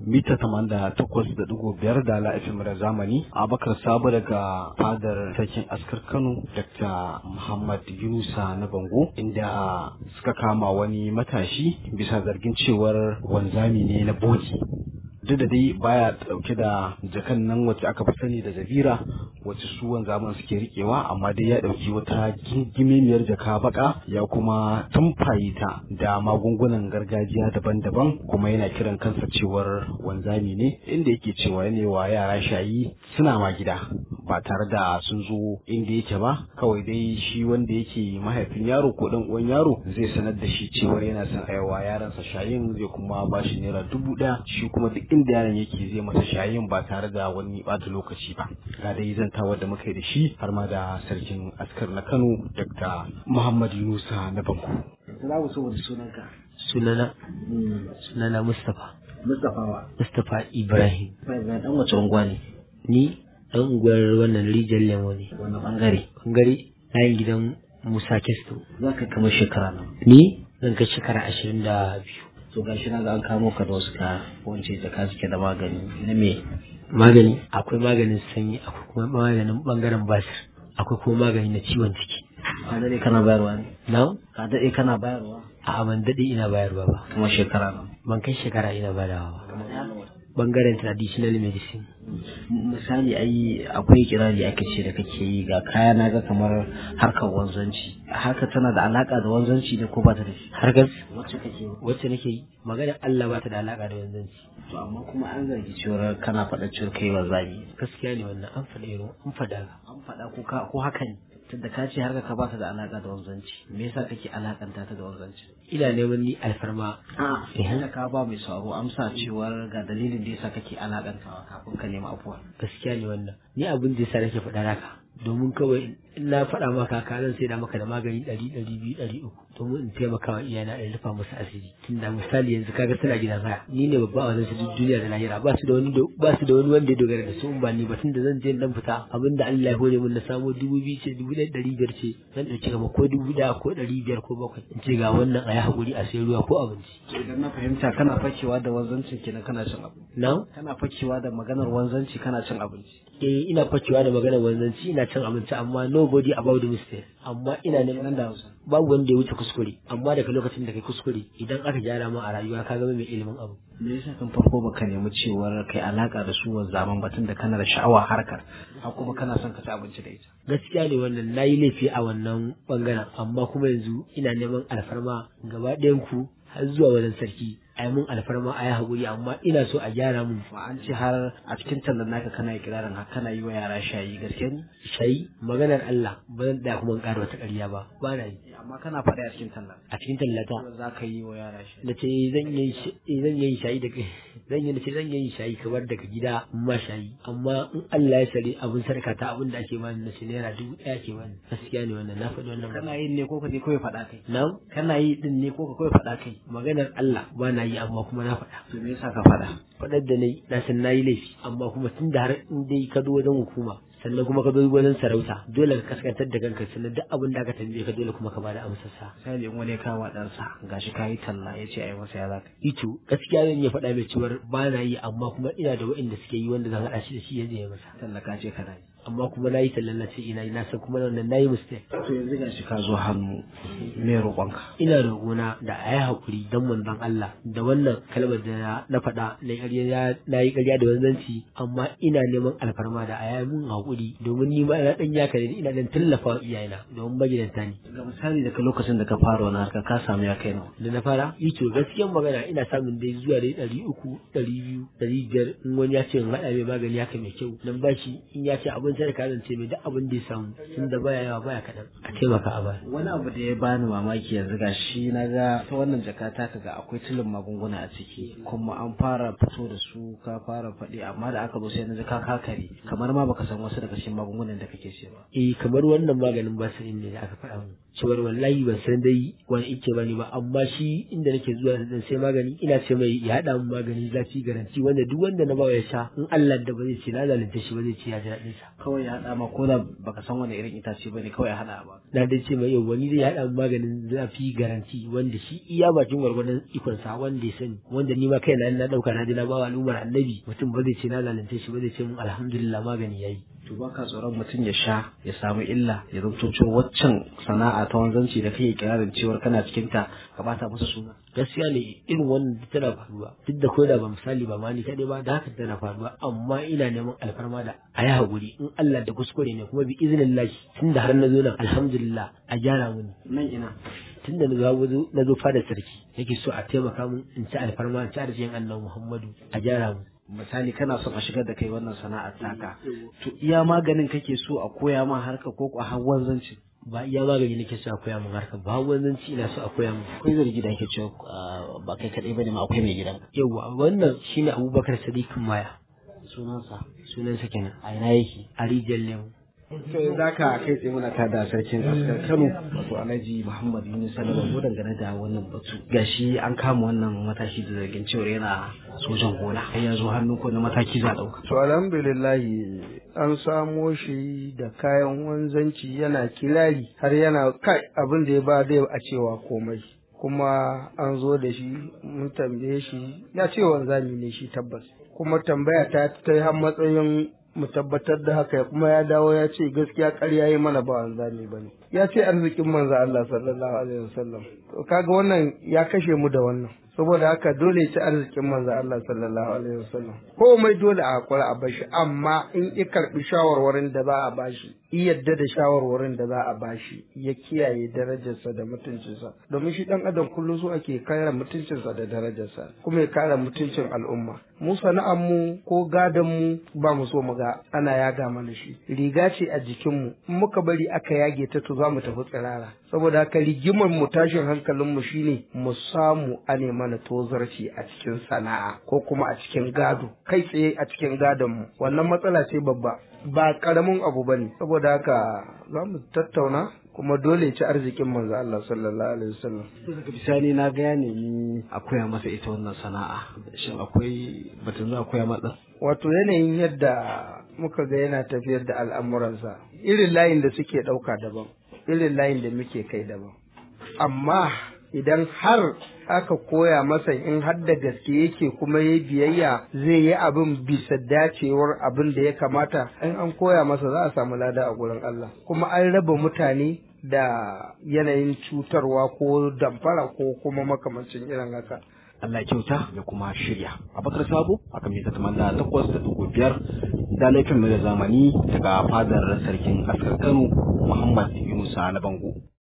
mita tamanin da takwas da digo biyar da la'afin da zamani abakar sabo daga fadar sarkin askar kano dr muhammad yunusa na bango inda suka kama wani matashi bisa zargin cewar wanzami ne na boki duk da dai baya dauke da jakan nan wacce aka fi sani da zabira wacce su wanzaman suke rikewa amma dai ya dauki wata gingimemiyar jaka baka ya kuma tumfaye ta da magungunan gargajiya daban-daban kuma yana kiran kansa cewar wanzami ne inda yake cewa ne wa yara shayi suna ma gida ba tare da sun zo inda yake ba kawai dai shi wanda yake mahaifin yaro ko dan uwan yaro zai sanar da shi cewar yana son aiwa yaransa shayin zai kuma ba shi naira dubu ɗaya shi kuma duk inda yaron yake zai masa shayin ba tare da wani bata lokaci ba ga dai zantawa da muka yi da shi har ma da sarkin askar na kano dr muhammad yunusa na banko za mu so sunanka sunana sunana mustapha mustapha wa mustapha ibrahim Ibrahim dan wace unguwa ne ni dan unguwar wannan rijiyar lemo ne wannan bangare bangare layin gidan musa kesto za ka kama shekara nan ni zan kai shekara ashirin da biyu to gashi na ga an kamo ka da wasu ka wance jaka suke da magani na me magani akwai maganin sanyi akwai kuma maganin bangaren basir akwai kuma magani na ciwon ciki ka daɗe kana bayarwa ne na ka daɗe kana bayarwa a ban daɗe ina bayarwa ba kuma shekara nan ban kai shekara ina badawa ba bangaren traditional medicine misali ai akwai kirari ake ce da kake yi ga kaya na ga kamar harkar wanzanci harkar tana da alaka da wanzanci ne ko ba ta da shi harkar wacce kake yi wacce nake yi maganar Allah ba ta da alaka da wanzanci to amma kuma an zargi cewar kana faɗa cewar kai wanzami gaskiya ne wannan an faɗa irin an faɗa an faɗa ko ka ko haka ne tunda ka ce harka ka ba ta da alaka da wanzanci me yasa kake alakanta ta da wanzanci ina neman ni alfarma a idan ka ba mai sauro amsa cewar ga dalilin da yasa kake alakantawa kafin ka nemi afuwa gaskiya ne wannan ni abin da yasa nake faɗa haka domin kawai in na faɗa maka ka zan sai da maka da magani ɗari ɗari biyu ɗari uku domin in taimaka wa iyana in rufa musu asiri tunda misali yanzu kaga suna gidan haya ni ne babba a wajen su duk duniya da lahira ba su da wani ba su da wani wanda ya dogara da su in ba ni ba tunda zan je dan fita abin da Allah ya hore min na samo dubu biyu ce dubu ɗaya ɗari biyar ce zan ɗauki kama ko dubu ɗaya ko ɗari biyar ko bakwai in ce ga wannan a yi haƙuri a sai ruwa ko abinci. idan na fahimta kana fakewa da wanzanci kenan kana cin abinci na kana fakewa da maganar wanzanci kana cin abinci eh ina fakewa da maganar wanzanci ina cin abinci amma nobody about the mistake amma ina neman nan da hausa babu wanda ya wuce kuskure amma daga lokacin da kai kuskure idan aka gyara ma a rayuwa ka zama mai ilimin abu me yasa kan farko baka nemi cewar kai alaka da su zaman batun da kana da sha'awa harkar har kuma kana son ka ci abinci da ita gaskiya ne wannan nayi laifi a wannan bangaren amma kuma yanzu ina neman alfarma gaba ɗayan ku har zuwa wajen sarki a yi mun alfarma a yi haƙuri amma ina so a gyara mun ma an ce har a cikin tallan naka kana yi kirarin har kana yi wa yara shayi gaske ne shayi maganar Allah ba zan tsaya kuma in ƙara wata ƙarya ba ba na yi amma kana faɗi a cikin tallan a cikin tallata za ka yi wa yara shayi na ce zan yi zan yi shayi daga zan yi ce zan yi shayi kamar daga gida in ma shayi amma in Allah ya sare abin sarka ta abin da ake bani na ce naira dubu ɗaya ke bani gaskiya ne wannan na faɗi wannan kana yin ne ko ka je kawai faɗa kai na kana yi din ne ko ka kawai faɗa kai maganar Allah ba na yi amma kuma na faɗa to me yasa ka faɗa faɗar da na yi na san na yi laifi amma kuma tun da har in dai ka zo wajen hukuma sannan kuma ka zo wajen sarauta dole ka kaskantar da kanka sannan duk abin da aka tambaye ka dole kuma ka bada amsar sa misali in wani ya kawo ɗansa gashi ka yi talla ya ce a yi masa ya zaka ito gaskiya zan iya faɗa mai cewar ba na yi amma kuma ina da waɗanda suke yi wanda zan haɗa shi da shi ya je masa talla ka ce kana yi amma kuma na yi tallan na ce ina yi na san kuma wannan na yi mistake to yanzu gashi ka zo hannu me roƙonka ina roƙona da a yi haƙuri don manzon Allah da wannan kalmar da na faɗa na ƙarya na yi ƙarya da wanzanci amma ina neman alfarma da a yi mun haƙuri domin ni ma ina ɗan yaka ne ina ɗan tallafa wa iyayena domin magidanta ne. ga misali daga lokacin da ka fara wani harka ka samu ya kai nawa Da na fara ito gaskiyan magana ina samun dai zuwa dai ɗari uku ɗari biyu ɗari biyar in wani ya ce in haɗa mai magani haka mai kyau nan ba shi in ya ce abin sadaka zan ce mai duk abin da ya samu tun da baya yawa baya kaɗan a taimaka a baya. wani abu da ya bani mamaki yanzu ga shi na ga ta wannan jaka ta ga akwai tilin magunguna a ciki kuma an fara fito da su ka fara faɗi amma da aka zo sai na ji ka kakare kamar ma baka san wasu daga cikin magungunan da kake cewa eh kamar wannan maganin basirin ne da aka faɗa min cewar wallahi ban san dai wani ike ba ne ba amma shi inda nake zuwa da sai magani ina ce mai ya haɗa min magani zafi garanti wanda duk wanda na bawa ya sha in Allah da ba zai ce na zalunta shi ba zai ce ya ji daɗin sa kawai ya haɗa ma ko da baka san wani irin itace bane kawai ya haɗa ba na dai ce mai yau wani zai haɗa maganin zafi garanti wanda shi iya bakin gwargwadon ikonsa wanda ya sani wanda ni ma kai na na ɗauka na ji na bawa al'ummar annabi mutum ba zai ce na zalunce shi ba zai ce mun alhamdulillah magani yayi to baka tsoron mutum ya sha ya samu illa ya zanto cewa waccan sana'a ta wanzanci da kake kirarin cewar kana cikin ta ka bata masa suna gaskiya ne irin wannan tana faruwa duk da koda ba misali ba ma ni kaɗai ba da haka tana faruwa amma ina neman alfarma da a yi haƙuri in Allah da kuskure ne kuma bi izinin lashi tun da har na zo nan alhamdulillah a gyara mini nan ina tun da na zo fada sarki yake so a taimaka min in ci alfarma in ci arzikin annabi Muhammadu a gyara mu misali kana son a shigar da kai wannan sana'ar taka to iya maganin kake so a koya ma harka ko ko har wanzanci ba iya magani nake so a koya min harka ba wanzanci ina so a koya min akwai zargi da ake cewa ba kai kadai bane ma akwai mai gidan yawa wannan shine Abubakar Sadiq Maya sunansa sunansa kenan a ina yake a rijiyar lemu to za ka kai tsaye muna tada sarkin askar kano wato alhaji muhammad yunus salamu dangane da wannan batu gashi an kama wannan matashi da zargin cewar yana sojan gona har ya zo hannu ko na mataki za a dauka to alhamdulillahi an samo shi da kayan wanzanci yana kirari har yana kai abin da ya ba dai a cewa komai kuma an zo da shi mun tambaye shi ya ce wanzami ne shi tabbas kuma tambaya ta ta har matsayin mu tabbatar da haka kuma ya dawo ya ce gaskiya ƙarya yi mana ba wanzami ba ne ya ce arzikin manzo Allah sallallahu alaihi wasallam to kaga wannan ya kashe mu da wannan saboda haka dole ya ci arzikin manzo Allah sallallahu alaihi wasallam komai dole a hakura a bashi amma in ya karbi shawarwarin da za a bashi yadda da shawarwarin da za a bashi ya kiyaye darajarsa da mutuncinsa domin shi dan adam kullum so ake kare mutuncinsa da darajarsa kuma ya kare mutuncin al'umma mu sana'ar mu ko gadon mu ba mu so mu ga ana yaga mana shi riga ce a jikin mu in muka bari aka yage ta to za mu tafi tsirara saboda haka rigimar mu tashin hankalin mu shine mu samu a ne mana tozarci a cikin sana'a ko kuma a cikin gado kai tsaye a cikin gadon mu wannan matsala ce babba ba karamin abu bane saboda haka za mu tattauna kuma dole ci arzikin manzo Allah sallallahu alaihi wasallam daga bisani na ga ya nemi a koya masa ita wannan sana'a shin akwai batun za a koya masa wato yanayin yadda muka ga yana tafiyar da al'amuransa irin layin da suke ɗauka daban irin layin da muke kai daban amma idan har aka koya masa in har da gaske yake kuma ya biyayya zai yi abin bisa dacewar abin da ya kamata in an koya masa za a samu lada a gurin Allah kuma an raba mutane da yanayin cutarwa ko damfara ko kuma makamancin irin haka Allah ya kyauta ya kuma shirya. Abakar Sabo akan mita tamanda takwas da dubu biyar da laifin mai da zamani daga fadar sarkin askar Kano Muhammad Yunusa na Bango.